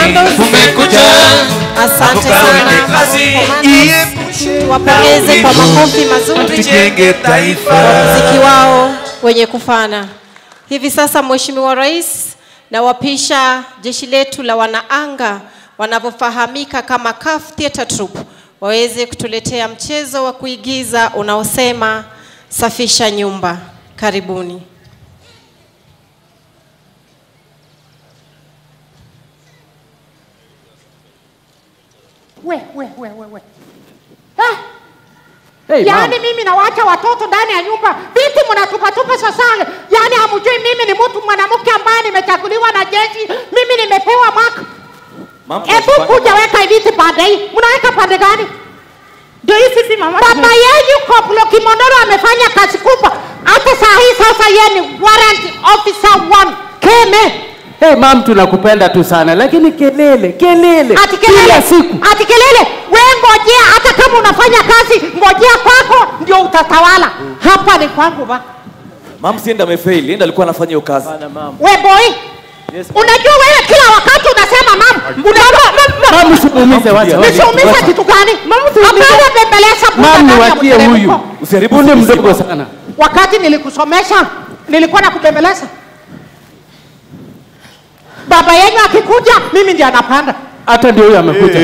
Commandos. umekuja Asante Tukaone sana kazi Commandos. Tuwapongeze kwa makofi mazuri tujenge taifa muziki wao wenye kufana. Hivi sasa Mheshimiwa Rais na wapisha jeshi letu la wanaanga wanavyofahamika kama CAF Theatre Troupe waweze kutuletea mchezo wa kuigiza unaosema safisha nyumba. Karibuni. we we we we we ah, Hey, yaani mama. mimi nawacha watoto ndani ya nyumba viti mnatupatupa sasa yaani hamjui mimi ni mtu mwanamke ambaye nimechaguliwa na jeshi mimi nimepewa maka hebu kuja weka viti pande hii mnaweka pande gani ndio hii sisi mama baba yenu koplo kimondoro amefanya kazi kubwa hata saa hii sasa yeye ni warrant officer one keme Hey, mam tunakupenda tu sana lakini kelele kelele ati kelele kila siku ati kelele we ngojea hata kama unafanya kazi ngojea kwako ndio utatawala hapa ni kwangu ba Mam si enda amefail, enda alikuwa anafanya hiyo kazi. we boy unajua wewe kila wakati unasema mam unajua mam usimuumize wacha wacha. nisiumiza kitu gani hapana bembeleza buda mam ndani ya niwachie mteremko. huyu Usiharibu Huyu ni mzima. mdogo sana wakati nilikusomesha nilikuwa na kubembeleza baba yenyu akikuja mimi ndiye anapanda hata ndio huyu amekuja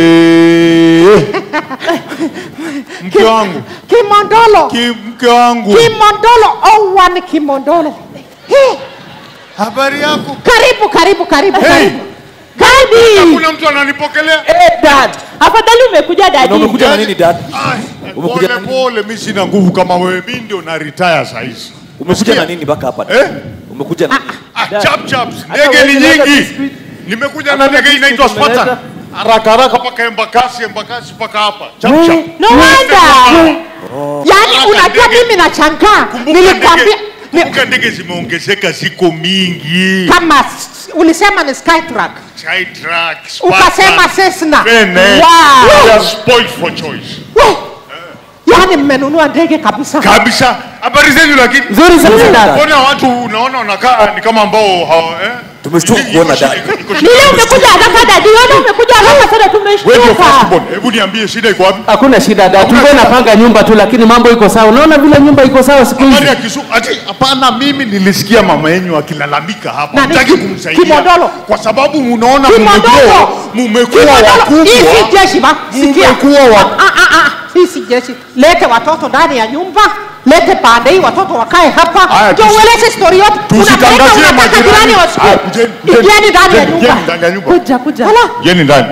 mke wangu kimondolo ki, mke wangu kimondolo oh, one kimondolo He, habari yako karibu karibu karibu Hey. karibu karibu hakuna mtu ananipokelea dad afadhali umekuja Na umekuja na nini dad? Ai, Umekuja pole na pole mi sina nguvu kama wewe mi ndio na retire sahizi Umekuja na nini mpaka hapa? eh? Umekuja na ah, chap chaps Hata ndege ni wewe unaweza nyingi biscuit. nimekuja na Hakuna ndege biscuit inaitwa umeleta. Spartan haraka haraka mpaka embakasi embakasi mpaka hapa chap We- chap no wonder yaani Hata unajua ndege- mimi nachangaa kumbuka nilikwambia ndege ni- kumbuka ndege zimeongezeka ziko mingi kama s- ulisema ni skytrack Skytrack, ukasema Spartan, Cessna Bene, Wow. we are spoiled for choice We, yaani mmenunua ndege kabisa kabisa habari zenu lakini nzuri sana dad Mbona watu unaona wanakaa ni kama ambao hawa eh? Tumeshtuka Iko kuona shida, dada. iko- iko shida. nile umekuja haraka dadi wewe umekuja haraka sana Wewe ndio tumeshtuka firstborn. Hebu niambie shida iko wapi? hakuna shida dad tulikuwa shida. napanga nyumba tu lakini mambo iko sawa unaona vile nyumba iko sawa siku Habari hizi ya Kisumu. Ati hapana, mimi nilisikia mama yenu akilalamika hapa. Nani? Mtaki kumsaidia. Kimondolo. Kwa sababu mnaona Kimondolo. mmekuwa mmekuwa Kimondolo, hii si wakubwa. jeshi ba sikia Mmekuwa wa- Ah, ah, ah, hii si jeshi lete watoto ndani ya nyumba lete pande hii watoto wakae hapa Haya, ndio tusi- ueleze story yote tusitangazie Unapeleka, unataka majirani. jirani Haya, wasikie kujeni, kujeni, ingieni ndani ya kujeni, nyumba kujeni ndani ya nyumba. kuja kuja Hala. Yeni ndani.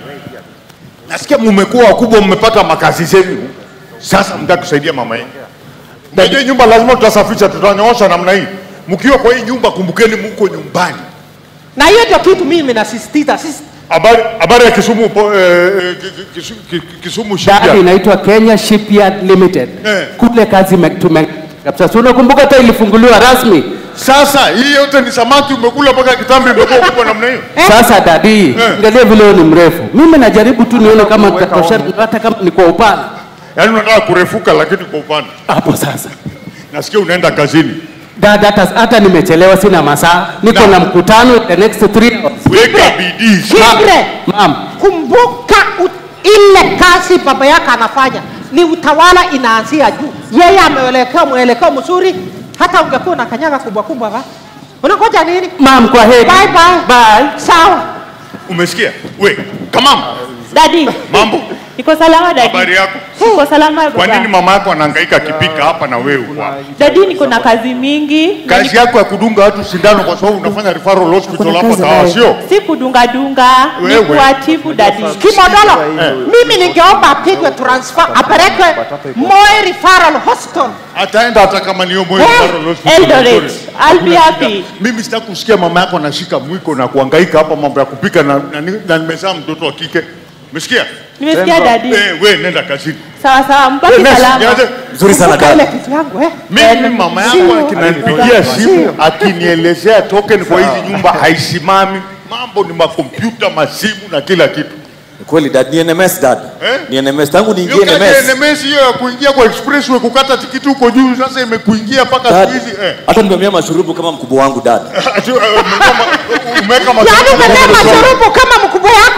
Nasikia mmekuwa wakubwa, mmepata makazi zenu. Sasa mtaki kusaidia mama yenu. Ndio nyumba lazima tutasafisha, tutanyoosha namna hii. Mkiwa kwa hii nyumba, kumbukeni mko nyumbani. na hiyo ndio kitu mimi nasisitiza sisi Habari habari ya Kisumu po- eh, eh, ki- ki- Kisumu, ki- Kisumu dad shipyard. inaitwa Kenya Shipyard Limited Eh. kule kazi me- tume kabisa so unakumbuka hata ilifunguliwa rasmi Sasa hii yote ni samaki umekula mpaka kitambi imekuwa kubwa namna hiyo. Sasa dadi, Eh. angalia vile wewe ni mrefu. Mimi najaribu tu nione kama tutatoshana hata kama ni kwa upana. Yaani unataka kurefuka lakini kwa upande. Hapo sasa. Nasikia unaenda kazini. Dada hata, hata nimechelewa sina masaa. Niko Na- na mkutano the next 3 hours. Weka bidii. Kibre, Ma'am, kumbuka u- ile kazi baba yake anafanya ni utawala inaanzia juu yeye ameelekea mwelekeo mzuri hata ungekuwa na kanyaga kubwa kubwa ba unangoja nini ma'am kwa heri. bye bye Bye. sawa Umesikia? We, kamam, Dadi, mambo. niko salama dadi. Habari yako? Niko salama Kwa baba. nini mama yako anahangaika akipika hapa na wewe uko hapa? Dadi, niko na kazi mingi. na Kazi yako ya kudunga watu sindano kwa sababu unafanya referral hospital hapa Kawa, sio? Si kudunga dunga, ni Wewe. kuatibu dadi. kimodolo mimi ningeomba apigwe transfer apelekwe Moi Referral Hospital Ataenda hata kama ni Moi Eh, referral hospital. Eldoret. Hakuna I'll be shida. happy. Mimi sitaki kusikia mama yako anashika mwiko na kuhangaika hapa mambo ya kupika na, na, na nimezaa mtoto wa kike. Umesikia? Nimesikia dadi. Eh, we nenda kazini. Sawa sawa, mbaki Nesi, salama. niache. Nzuri sana Kumbuka ile dada. kitu yangu eh Mimi mama yangu Sio. akinanipigia simu akinielezea token kwa hizi nyumba haisimami. Mambo ni makompyuta, masimu na kila kitu. Kweli dad, ni NMS dad. Eh? Ni NMS tangu niingie Hiyo kati ya NMS. NMS hiyo ya kuingia kwa expressway kukata tikiti huko juu sasa imekuingia mpaka Dad, siku hizi eh. hata nimemia mashurubu kama mkubwa wangu dad. Ati, eh, umeweka ma- umeweka yaani mashurubu umebeba kama mashurubu kama mkubwa yako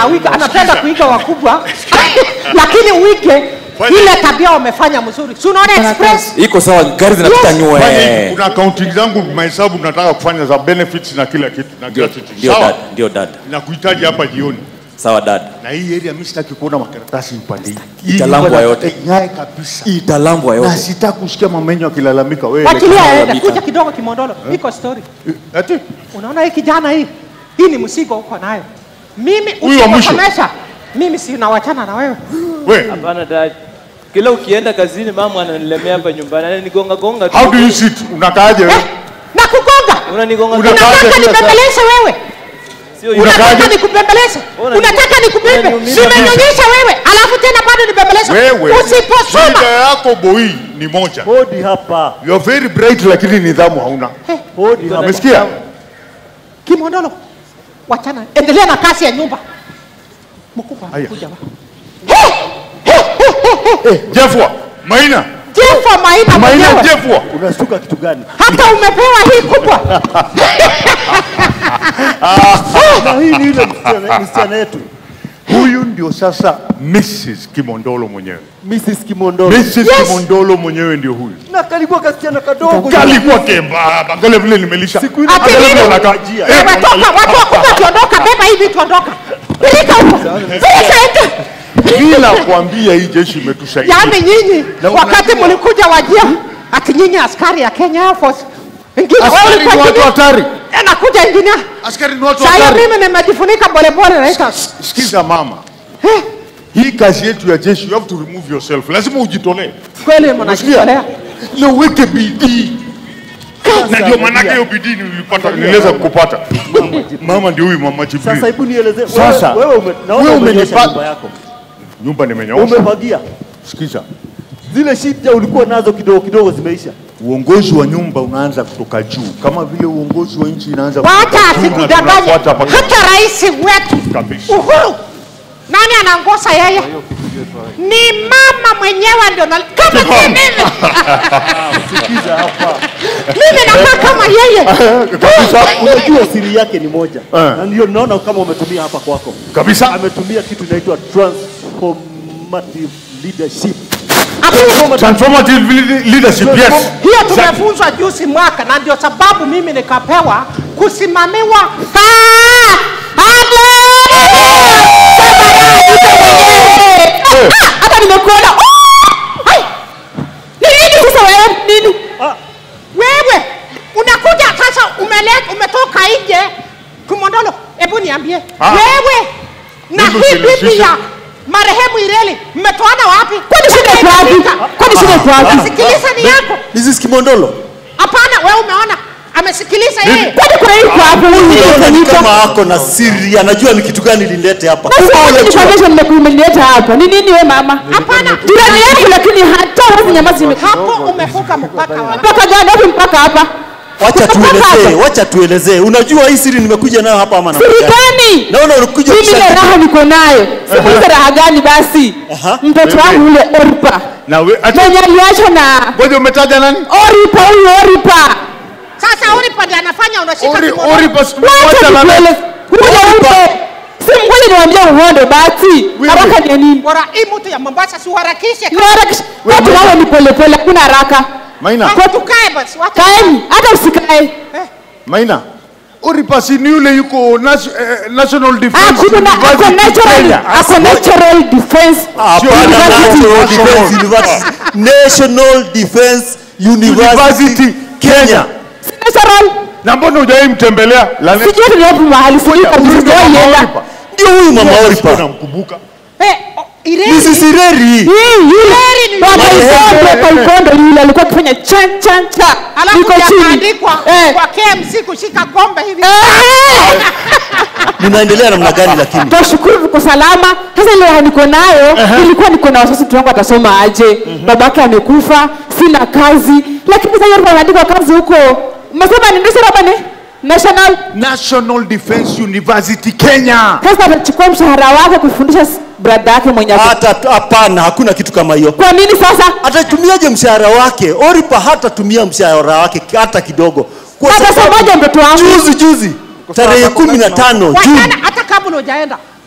anawika anapenda kuiga wakubwa lakini uige Fanya- ile tabia wamefanya mzuri si unaona express iko sawa gari zinapita Yes. Fanya hivi, nywe kuna accounting zangu mahesabu tunataka kufanya za benefits na kila kitu na kila kitu ndio sawa dad ndio dad nakuhitaji hapa jioni sawa dad na hii area mimi sitaki kuona makaratasi upande hii. Hii Italambwa nyumba yote. ing'ae kabisa italambwa na yote sitaki kusikia mamenyo akilalamika wewe wachilia aende Lalamika. kuja kidogo kimondolo iko story ati unaona hii kijana hii hii ni msigo uko nayo mimi Huyu wa mwisho. usiposomesha mimi sinawachana na wewe we Hapana dad. Kila ukienda kazini mama ananilemea hapa nyumbani. Ananigonga gonga tu. how do you sit unakaaje eh, wewe na kugonga Unanigonga Una- gonga. Unakaaje unataka kila saa? nibembeleze wewe Sio hivyo. Unakaaje? unataka nikubembeleze Unani- unataka nikubembe unaniumiza nimenyonyesha wewe alafu tena bado nibembeleze wewe usiposoma shida yako boy ni moja Hodi hapa. you are very bright lakini nidhamu hauna Hodi hapa. umesikia kimondolo wachana endelea na kazi ya nyumba mkubwa Aya. kuja wa Jefwa Maina jefa maina Maina mwenyewe Jefwa Unashtuka kitu gani? hata umepewa hii kubwa Na hii ni ile msichana msichana yetu. huyu ndio sasa Mrs Kimondolo mwenyewe Mrs. Kimondolo. Mrs Kimondolo mwenyewe ndio huyu Na kalikuwa kasichana kadogo. kalikuwa kembamba angalia vile nimelisha Siku ile Ati Angalia vile nini? anakaa. Ajia. Eh, Wewe toka, watu wakubwa wakiondoka, beba hii vitu ondoka. Peleka huko. Peleka huko. bila kuambia hii jeshi imetusaidia Yaani nyinyi Na wakati unajua- mlikuja wajia ati nyinyi askari ya Kenya Air Force. Ingine wewe askari ni ulikuwa watu ingine. hatari Anakuja ingine. askari ni watu Sasa hatari mimi nimejifunika polepole naita. sikiza mama hii kazi yetu ya jeshi you have to remove yourself lazima ujitolee Kweli Unasikia? mnajitolea. na uweke bidii na ndio maanake hiyo bidii nilipata niliweza kukupata mama ndio huyu mama Sasa Jibril hebu nielezee. Sasa, Wewe wewe ume, naona wewe umenyosha umenipa- nyumba yako. nyumba nimenyoosha Umefagia. sikiza Zile shida ulikuwa nazo kidogo kidogo zimeisha. uongozi wa nyumba unaanza kutoka juu kama vile uongozi wa nchi inaanza Wacha kutoka juu na asikudanganye. tunafuata mpaka- Hata rais wetu Kabisa. Uhuru, nani anaongoza yeye? Ni mama mwenyewe ndio na kama si mimi. Sikiza hapa. Mimi nakaa kama yeye. kabisa Unajua siri yake ni moja. Eh. Na ndio naona kama umetumia hapa kwako. kabisa Ametumia kitu inaitwa transformative leadership. Hapo transformative le- leadership yes hiyo tumefunzwa juzi mwaka, na ndio sababu mimi nikapewa kusimamiwa kaa hata nimekuona Oh! Ai! ni nini sasa wewe nini wewe unakuja sasa umeleta umetoka nje kumondolo hebu niambie Ah. wewe na Mimi hii usinihusishe. bibi ya marehemu Ireli mmetoana wapi Kwani shida iko wapi? Kwani shida iko wapi? Sikiliza ni yako Mrs. Kimondolo. Hapana, wewe umeona amesikiliza yeye. Kwani kuna hii kwa hapo nini Unaona ni inafanyika? kama ako na siri, anajua ni kitu gani lilete hapa. Basi wacha nikwambie nimekuleta hapa. Ni nini wewe mama? Hapana, Jirani yangu lakini hata huwezi nyamaza ime hapo umevuka mpaka wa mpaka gani wapi mpaka hapa? Wacha Mpaka tuelezee, hapa. wacha tuelezee. Unajua hii siri nimekuja nayo hapa ama namna Siri gani? Naona unakuja Mimi ile kushangilia. raha niko nayo. Sikuize raha gani basi? Aha. Mtoto wangu ule Oripa. na we ati Mwenye aliachwa na ngoja umetaja nani Oripa huyu Oripa. Sasa Oripa ndiye anafanya unashika ori kimono. ori pas Wacha wacha nani nikueleze. Huyo Oripa. Si mkweli niwaambia uhondo basi. Haraka ni ya nini? Bora hii mtu ya Mombasa si uharakishe. Niharakisha. Watu wao ni polepole, hakuna haraka. Maina Kwa tukae basi. Wacha. Kaeni, hata usikae. Maina ori pas ni yule yuko nas, eh, national defense Hakuna ako University natural, Kenya. ako natural defense. Hapana, University. National Defense University. National Defense University University Kenya Si natural. na mbona hujawahi mtembelea la Sijui hata ni wapi mahali, sijui kabisa, sijawahi enda. Ndio huyu mama Oripa. namkumbuka Eh, oh, Ireli. Mrs. Ireri. Hii, yule. ni Baba yule. Isondo kwa Ikondo yule alikuwa akifanya chan chan cha. Alafu Niko chini. yakaandikwa Eh. kwa KMC kushika kombe hivi. Eh. Mnaendelea namna gani lakini? Twashukuru tuko salama. Sasa ile raha niko nayo ilikuwa niko na wasiwasi mtoto wangu atasoma aje. Babake amekufa, sina kazi. Lakini sasa yeye anaandika kazi huko. Umesema ni ndio baba ni National. National Defense University Kenya Sasa atachukua mshahara wake kufundisha s- brada yake mwenye ako- Hata hapana, hakuna kitu kama hiyo. Kwa nini sasa? Atatumiaje mshahara wake? Oripa hatatumia mshahara wake hata kidogo. Kwa sababu Atasomaje mtoto wangu? juzi juzi tarehe kumi na tano Juni Wachana hata kabla hujaenda.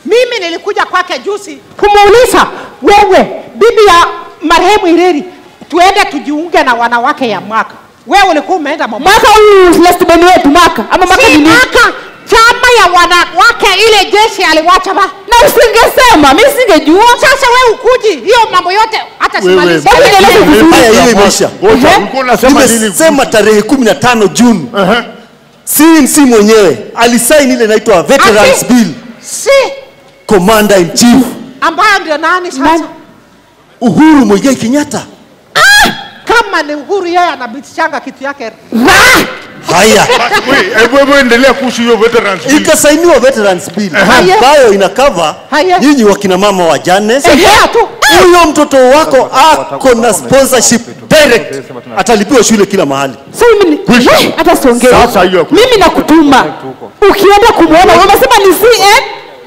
Mimi nilikuja kwake juzi kumuuliza, wewe bibi ya marehemu Ireri, tuende tujiunge na wanawake ya mwaka. Wewe ulikuwa umeenda Mombasa. Mwaka huu last beni wetu mwaka ama mwaka Si ni nini? mwaka, chama ya wanawake ile jeshi aliwacha ba. Na usingesema, mimi singejua. Sasa wewe ukuji hiyo mambo yote hata Wewe, simaliza. Hebu nieleze vizuri. Haya, hiyo imeisha. Ngoja, Ehe. ulikuwa unasema nini? Nimesema tarehe 15 Juni. Ehe. CNC mwenyewe alisaini ile inaitwa Veterans Ati? Bill, Si Commander in Chief ambayo ndio nani sasa? Nani? Uhuru Muigai Kenyatta. Kama ni Uhuru yeye anabitishanga kitu yake. Haya, Basi, we, hebu hebu endelea kuhusu hiyo veterans bill. ikasainiwa Veterans Bill Haya. ambayo ina cover Haya. nyinyi wakina mama wajane. Sasa tu. Huyo mtoto wako ako na sponsorship direct, atalipiwa shule kila mahali. So mimi ni- Kwisha. we, hata siongei. Sasa hiyo hakuna. Mimi nakutuma. Ukienda kumwona, umesema ni CN,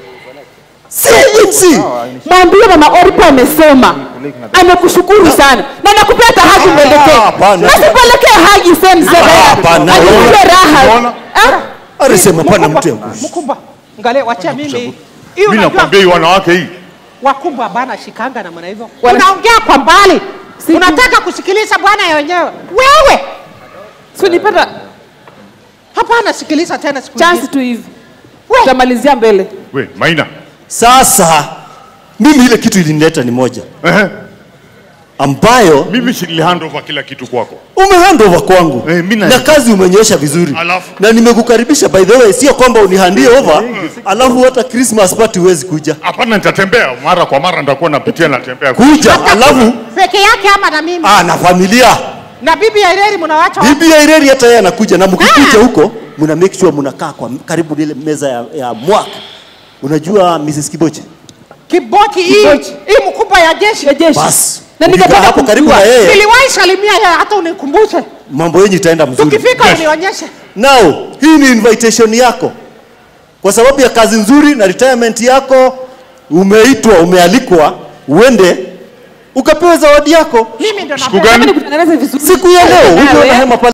CNC mwambie mama Oripa amesema. Amekushukuru sana. Na nakupea hata haki Ah, mwelekee. hapana. Na sipelekee haki same same. hapana. Anipe raha. Unaona? Ah? alisema pana mtu ya kuishi. Mkumba. Angalia wachia mimi. Hiyo Mimi unajua nakwambia hii wanawake hii. wakubwa bana shikanga namna hivyo. Wana- Unaongea kwa mbali. Si- Unataka kusikiliza bwana wenyewe. Wewe So nipata hapana, sikiliza tena siku chance nyingine. tu hivi. We. Tutamalizia mbele. We, Maina. Sasa mimi ile kitu ilinileta ni moja Ehe. ambayo Mimi si hand over kila kitu kwako. umehand over kwangu Eh, mimi na- na kazi umenyosha vizuri Alafu? na nimekukaribisha by the way, sio kwamba unihandie over alafu hata Christmas party huwezi kuja Hapana, nitatembea mara kwa mara, nitakuwa napitia natembea. kuja, alafu Peke yake ama na mimi. ah, na familia Na bibi ya Ireri mnawacha wapi? bibi ya Ireri hata yeye anakuja, na mkikuja huko mna make sure mnakaa kwa karibu na ile meza ya, ya mwaka. Unajua Mrs. Kiboche, Kibochi hii Kibochi. hii mkubwa ya jeshi. Ya jeshi. basi Na ukikaa ningependa hapo karibu na kumjua. yeye, Niliwahi salimia yeye hata unikumbushe. mambo yenyu itaenda mzuri. Tukifika Yes. unionyeshe. Now, hii ni invitation yako kwa sababu ya kazi nzuri na retirement yako. Umeitwa, umealikwa uende ukapewa zawadi yako Mimi ndo Siku napenda. gani? Nikutengeneze vizuri. siku ya leo. Nawe. Uliona hema pale